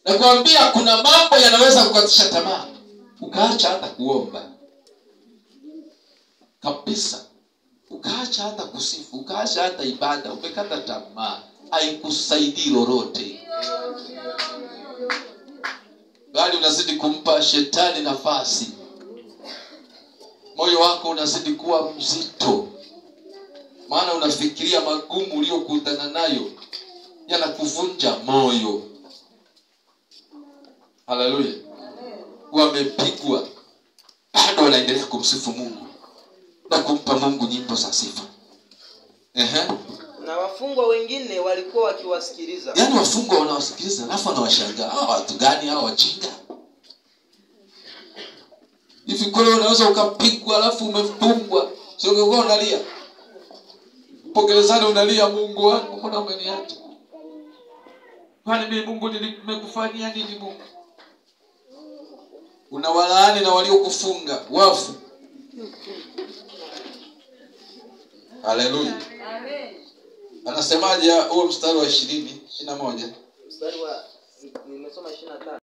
nakwambia kuna mambo yanaweza kukatisha tamaa ukaacha hata kuomba kabisa ukaacha hata kusifu ukaacha hata ibada umekata tamaa haikusaidii lolote bali unazidi kumpa shetani nafasi moyo wako unazidi kuwa mzito maana unafikiria magumu uliyokutana nayo yanakuvunja moyo haleluya wamepigwa bado wanaendelea kumsifu mungu na kumpa mungu nyimbo za sifa Ehe. na wafungwa wengine walikuwa wakiwasikiliza yaani wafungwa wanawasikiliza alafu wanawashangaa hawa watu gani hawa wajinga hivi kweli unaweza ukapigwa alafu umefungwa siokuwa unalia upo gerezani unalia mungu wangu mbona umeniacha kwani mimi mungu nimekufanyia nini mungu unawalaani na waliokufunga wafu haleluya anasemaje huo mstari wa ishirini ishiri na moja mstari wa nimesoma ishirini na tano